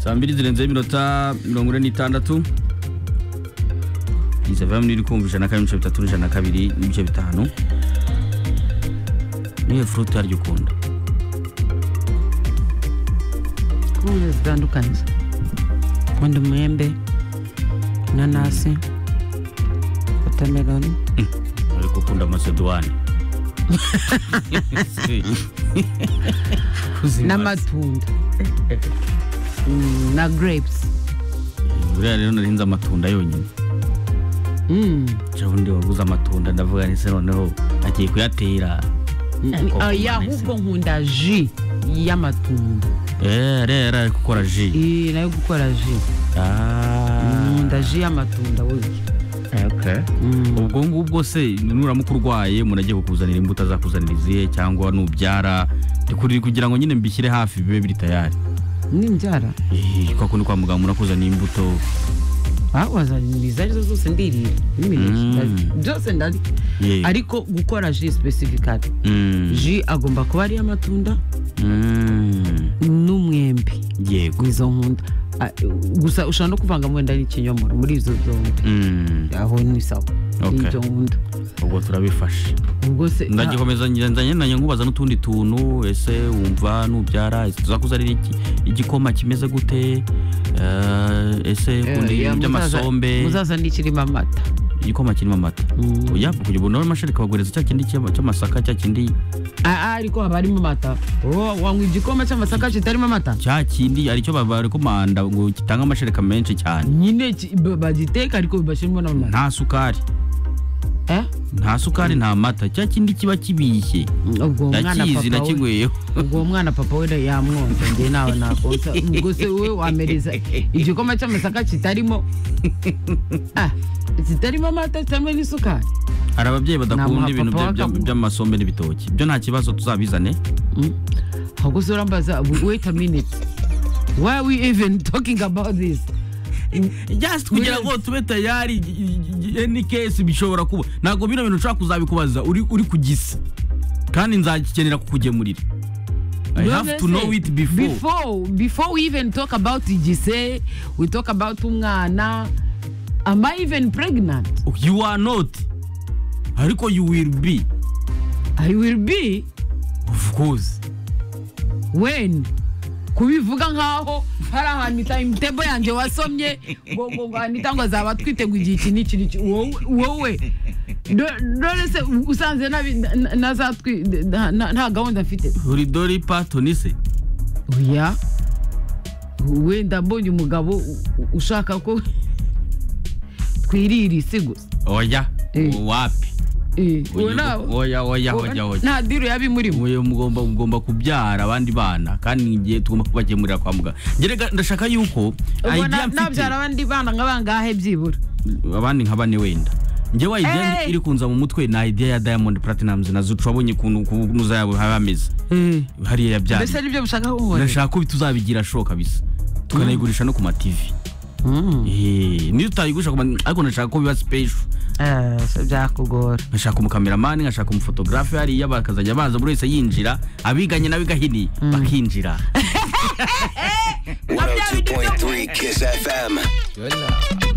saa mbiri zirenzeho iminota mirongo ine n'itandatu iyi saviyemu iri kumva ijana na kabiri n'ibice bitatu n'ijana na kabiri n'ibice bitanu niyo furuti yaryo ukunda kumwe zitandukanye nkunda umwembe inanasi watermelon ariko ukunda amaseduwani n'amatunda Mm, na grapes buriya rero narinze amatunda yonyine Mm. cyangwa undi waguze amatunda ndavuga ni se noneho agiye kuyatera oya ahubwo nkunda ji y'amatunda Eh, ariya yari ari gukora ji Eh, nayo gukora ji nkunda ji y'amatunda burya ubwo ngubwo se nuramuka urwaye umuntu agiye kukuzanira imbuto azakuzanira izihe cyangwa nubyara ndikurira kugira ngo nyine mbishyire hafi bibe biri tayari n'imbyara Eh, kwa kundi kwa muganga murakuzanira imbuto wazanira izo arizo zose ndirira n'imineke Mm. ndarya. byose ndarya Ye. ariko gukora ji specifically Mm, ji agomba kuba ari iy'amatunda mm, n'umwembe yego nizo nkunda Ah, gusa ushobora no kuvanga wenda n'ikinyomoro muri izo zombi Mm, aho ni sawa Okay. nibyo nkunda ubwo turabifashe ubwo se ndagikomeza nzanye nanjye nkubaza n'utundi tuntu ese wumva nubyara ese tuzakuzanira iki igikoma kimeze gute Eh, ese Eh, kundi ya, muzaza- by'amasombe muzaza n'ikirimo amata igikoma kirimo amata Mm. oya kugira ngo nawe mashini kabaguhereza cya kindi cy'ama- cy'amasaka cya kindi Ah, ah, ariko haba harimo amata Oh, wanywa igikoma cy'amasaka kitarimo amata cya kindi aricyo barekomanda ngo gitange amashereka menshi cyane nyine ki- ba- bagiteka ariko bibashyirimo n'amata nta sukari Eh? nta sukari nta mata cya kindi kiba kibishye ubwo umwana ndakizi papa we nakinyweyeho ubwo umwana papa we yamwonsa njye nawe nakonsa ubwo se wowe wamereza igikoma cy'amasaka kitarimo Ah, kitarimo amata kitarimo n'isukari hari ababyeyi badakunda Namuha ibintu papa bya- wa bya- Kabuga. by'amasombe n'ibitoki byo nta kibazo tuzabizane Mm. ahubwo se urambaza wait a minute why are we even talking about this just kugira ngo tube tayari any case bishobora kuba ntabwo bino bintu ushobora kuzabikubaza uri uri kugisa kandi nzagikenera kukugemurira I have to know it before before before we even talk about igise we talk about umwana am i even pregnant you are not ariko you will be i will be of course when kubivuga nkaho hari ahantu timetable yanjye wasomye ngo ngo ngo anita ngo azaba atwite ngo igihe iki n'iki n'iki wowe wowe Do- dore se usanze nabi- na- na- nazatwi na- na- nta gahunda mfite uri dori patoni se oya wenda mbonye umugabo u- u- ushaka ko twirira isi gusa oya Eh. wapi Eh, Uyu- uwo nawe oya oya uwo oya oya nta diru yabimurimo Uyu mugomba ugomba kubyara abandi bana kandi igihe tugomba kubagemurira kwa muganga Gerega ndashaka yuko idea mfite- nabyara abandi bana nka bangahe byibura abandi nka bane wenda njyewe idea Hey! iri kunza mu mutwe na idea ya diamond platinumz na zucu wabonye ukuntu kunuza yabo haba hameze hariya yabyaye mbese nibyo mushaka kumbona ndashaka ko tuzabigira show kabisa tukanayigurisha no ku ma TV Mm. Eh, niyo utayigurisha ku ma ariko ndashaka ko biba special Eh, se byakugora nkashaka umukameramani nkashaka umufotogarafe hariya bakazajya baza buri wese yinjira abiganye n'abigahini bakinjira 102.3 Kiss FM.